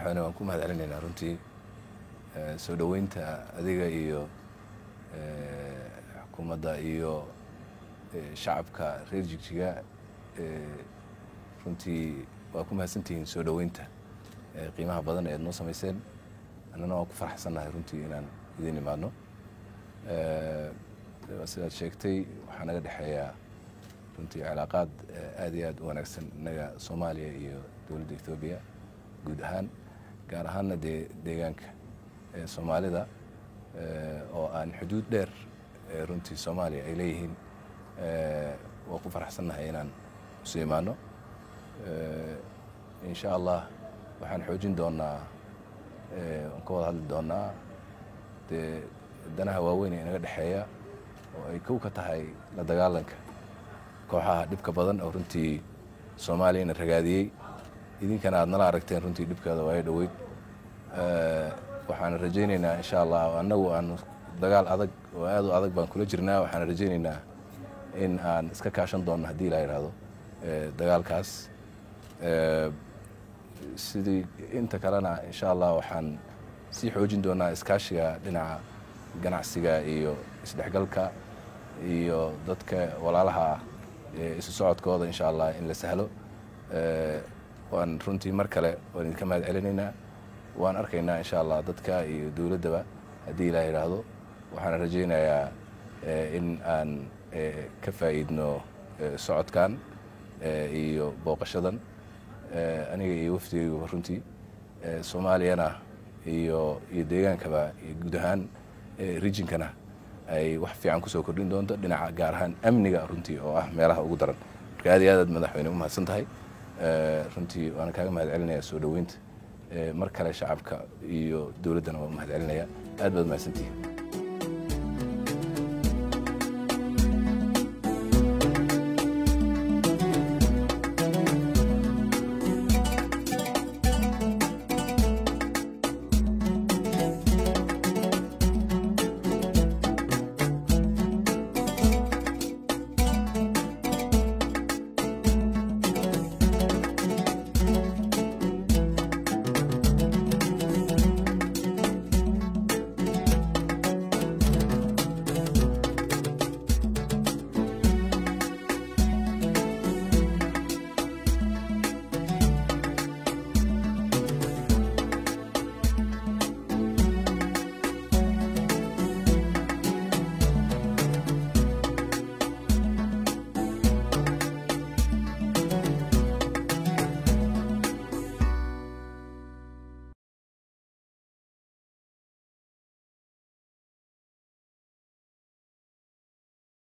madaxweyne waan ku mahad celinaynaa runtii soo dhoweynta adiga iyo xukuumadda iyo shacabka reer jigjiga runtii waa ku mahadsantihiin soo dhoweynta qiimaha badan ee ad noo samayseen annana waan ku faraxsannahay runtii inaan idin imaadno sidaad sheegtay waxaa naga dhexeeyaa runtii cilaaqaad aad iyo aad u wanaagsan innaga soomaaliya iyo dowladda ethoobiya guud ahaan gaar ahaanna dee deegaanka soomaalida oo aan xuduud dheer runtii soomaaliya ay leeyihiin waa ku faraxsannahay inaan isu imaano insha allah waxaan xoojin doonaa waan ka wada hadli doonaa dee danaha waaweyn ee inaga dhexeeya oo ay kow ka tahay la dagaalanka kooxaha dhibka badan oo runtii soomaaliyana ragaadiyey idinkana aad nala aragteen runtii dhibkeeda waayo dhoweyd waxaan rajaynaynaa insha allah annagu aan dagaal adag oo aad u adag baan kula jirnaa waxaan rajaynaynaa in aan iska kaashan doonno haddii ilaa yidhaahdo dagaalkaas sidii inta kalena insha allah waxaan sii xoojin doonaa iskaashiga dhinaca ganacsiga iyo isdhexgalka iyo dadka walaalaha ah isu socodkooda insha allah in la sahlo waan runtii mar kale waan idinka mahad celinaynaa waan arkaynaa insha allah dadka iyo dowladdaba haddii ilaa yidhaahdo waxaan rajaynayaa in aan ka faa'iidno socodkan iyo booqashadan aniga iyo wafdigayguba runtii soomaaliyana iyo iyo deegaankaba iyo guud ahaan rijinkana ay wax fiican kusoo kordhin doonto dhinaca gaar ahaan amniga runtii oo ah meelaha ugu daran marka aad iyo aad aad madaxweyne u mahadsan tahay runtii waana kaaga mahad celinaya soo dhoweynta mar kale shacabka iyo dowladdana waa u mahad celinaya aad baad mahadsantihiin